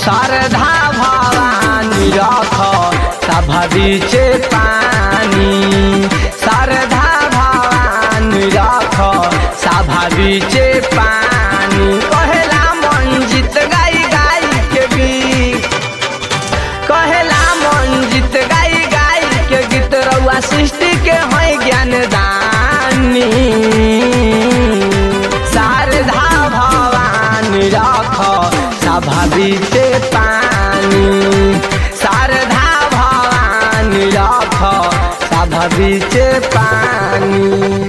शारदा भवानी रख सभ बीचे पानी शारदा भवानी रख सभ बीचे पानी कहेला मंजित गाई गाई के गीत कहेला मंजित गाई गाई के गीत रउआ सृष्टि के है ज्ञान दानी शारदा भवानी रख सभा बीते पानी शारदा भवानी रख सभा बीते पानी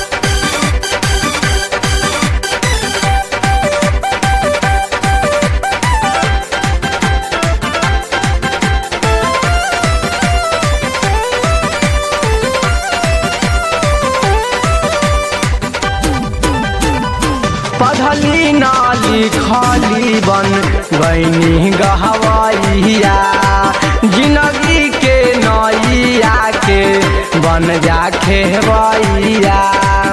पढ़ली नाली खाली बन गईनी गहवैया जिंदगी के नैया के बन जा खेवैया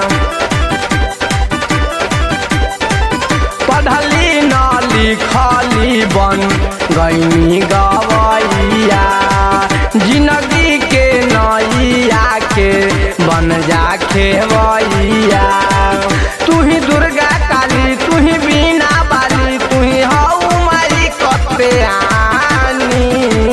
पढ़ली नाली खाली बन गईनी गवैया जिंदगी के नैया के बन जा खेवैया तू ही दुर्गा काली तू ही बीना बाली तू ही हऊ मारी कते आनी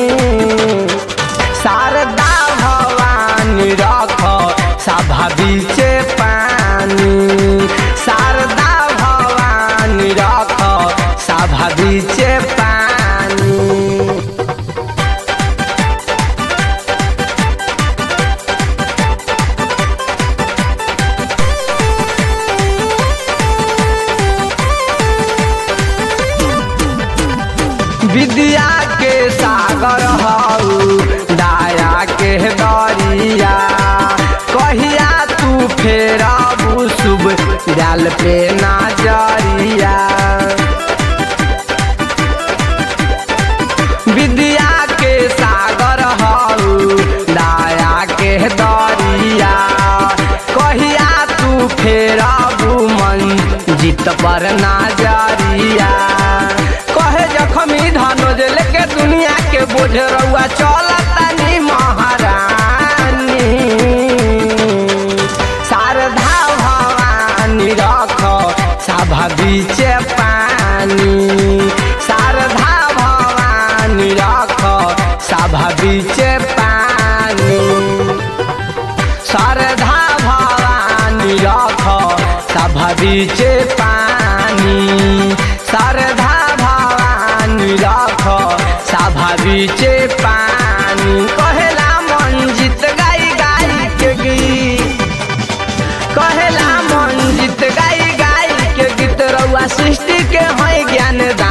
शारदा भवानी रख सभा बीचे पानी शारदा भवानी रख सभा बीचे पानी विद्या के सागर हऊ दाया के दरिया कहिया तू फेरबू शुभ डाल पे नजरिया विद्या के सागर हऊ दाया के दरिया कहिया तू फेरबू मन जीत पर नजरिया कहे जखमी धनोज लेके दुनिया के बोझ रउआ चलतानी महारानी शारदा भवानी रख सभा बीचे पानी शारदा भवानी रख सभा बीचे पानी शारदा भवानी रख सभा बीचे पानी शारदा भवानी रख सभा बीचे पानी कहेला मंजित गाई गाई के गीत कहेला मंजित गाई गाई के गीत रउआ सृष्टि के है ज्ञान